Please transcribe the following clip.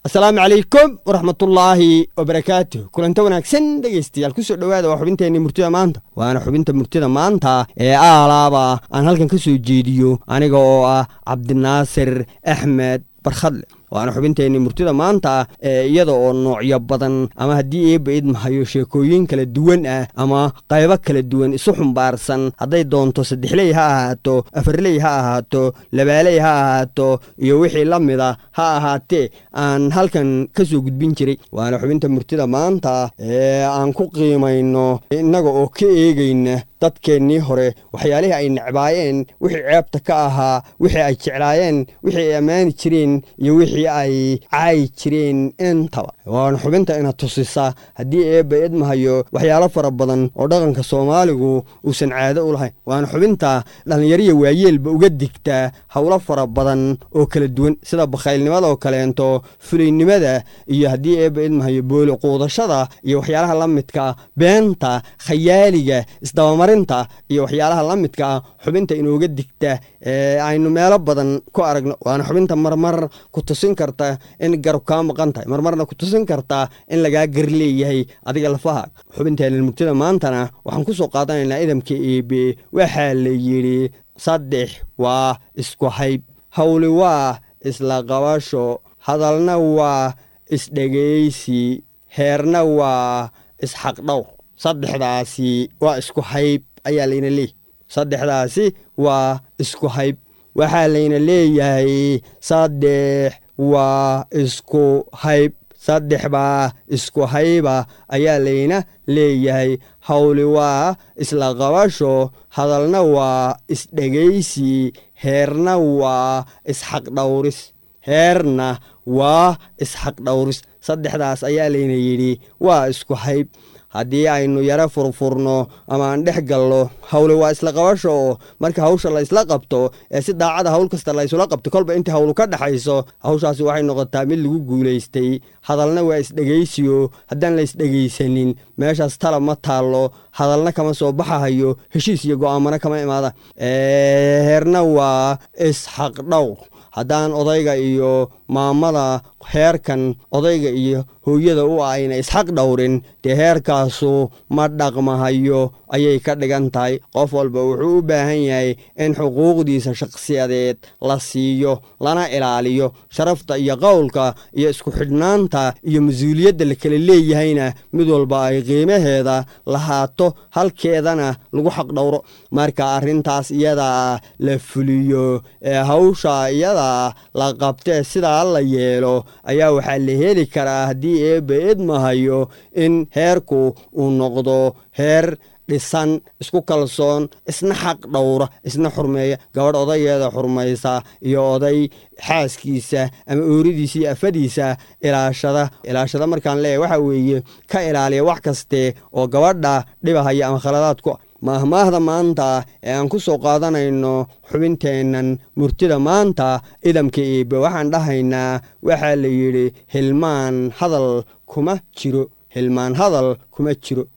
asalaamu calaykum waraxmatullaahi wabarakaatuh kulanta wanaagsan dhegaystayaal kusoo dhowaada waa xubinteenii murtida maanta waana xubinta murtida maanta ee aalaaba aan halkan ka soo jeediyo aniga oo ah cabdinaasir axmed barkhadle waana xubinteenii murtida maanta ee iyada oo noocyo badan ama haddii eebba idmahayo sheekooyin kala duwan ah ama qaybo kala duwan isu xumbaarsan hadday doonto saddexley ha ahaato afarley ha ahaato labaaley ha ahaato iyo wixii la mida ha ahaatee aan halkan ka soo gudbin jiray waana xubinta murtida maanta ee aan ku qiimayno innaga oo ka eegayna dadkeennii hore waxyaalihii ay necbaayeen wixii ceebta ka ahaa wixii ay jeclaayeen wixii ay ammaani jireen iyo wixii ay caayi jireen intaba waana xubinta ina tusisa haddii eebba idmahayo waxyaalo fara badan oo dhaqanka soomaaligu uusan caado u lahayn waana xubinta dhallinyariya waayeelba uga digtaa howlo fara badan oo kala duwan sida bakhaylnimada oo kaleento fulaynimada iyo haddii eebba idmahayo booli quudashada iyo waxyaalaha la midka beenta khayaaliga isdabamarinta iyo waxyaalaha la midka ah xubinta inooga digta ee aynu meelo badan ku aragno waana xubinta marmar ku tusin karta in garab kaa maqan tahay marmarna ku tusin karta in lagaa gar leeyahay adiga lafaha xubinteena murtida maantana waxaan ku soo qaadanaynaa idamka eebe waxaa la yidhi saddex waa isku hayb howli waa isla qabasho hadalna waa isdhegaysi heerna waa isxaqdhowr saddexdaasi waa isku hayb ayaa layna leeyahy saddexdaasi waa isku hayb waxaa layna leeyahay saddex waa isku hayb saddex baa isku hayba ayaa layna leeyahay howli waa isla qabasho hadalna waa isdhegaysi heerna waa isxaqdhowris heerna waa isxaqdhowris saddexdaas ayaa layna yidhi waa isku hayb haddii aynu yaro furfurno ama aan dhex galno hawle waa isla qabasho oo marka hawsha la ysla qabto ee si daacada hawl kasta la ysula qabto kolba intii hawlu ka dhexayso hawshaasi waxay noqotaa mid lagu guulaystay hadalna waa isdhegaysiyo haddaan la isdhegaysanin meeshaas tala ma taallo hadalna kama soo baxahayo heshiis iyo go'aamana kama imaada heerna waa isxaqdhowr haddaan odayga iyo maamada heerkan odayga iyo hooyada u ah ayna isxaq dhowrin dee heerkaasu ma dhaqmahayo ayay ka dhigan tahay qof walba wuxuu u baahan yahay in xuquuqdiisa shakhsiyadeed la siiyo lana ilaaliyo sharafta iyo qowlka iyo isku xidhnaanta iyo mas-uuliyadda la kala leeyahayna mid walba ay qiimaheeda lahaato halkeedana lagu xaq dhowro marka arrintaas iyadaa la fuliyo ee hawsha iyadaa la qabtee sidaa la yeelo ayaa waxaa la heli karaa haddii eebba idmahayo in heerku uu noqdo heer dhisan isku kalsoon isna xaq dhowra isna xurmeeya gabadh odayeeda xurmaysa iyo oday xaaskiisa ama ooridiisa iyo afadiisa ilaashada ilaashada markaan leeyahy waxa weeye ka ilaaliya wax kaste oo gabadha dhibahaya ama khaladaadku maahmaahda maanta ee aan ku soo qaadanayno xubinteennan murtida maanta idamka eebe waxaan dhahaynaa waxaa la yidhi hilmaan hadal kuma jiro hilmaan hadal kuma jiro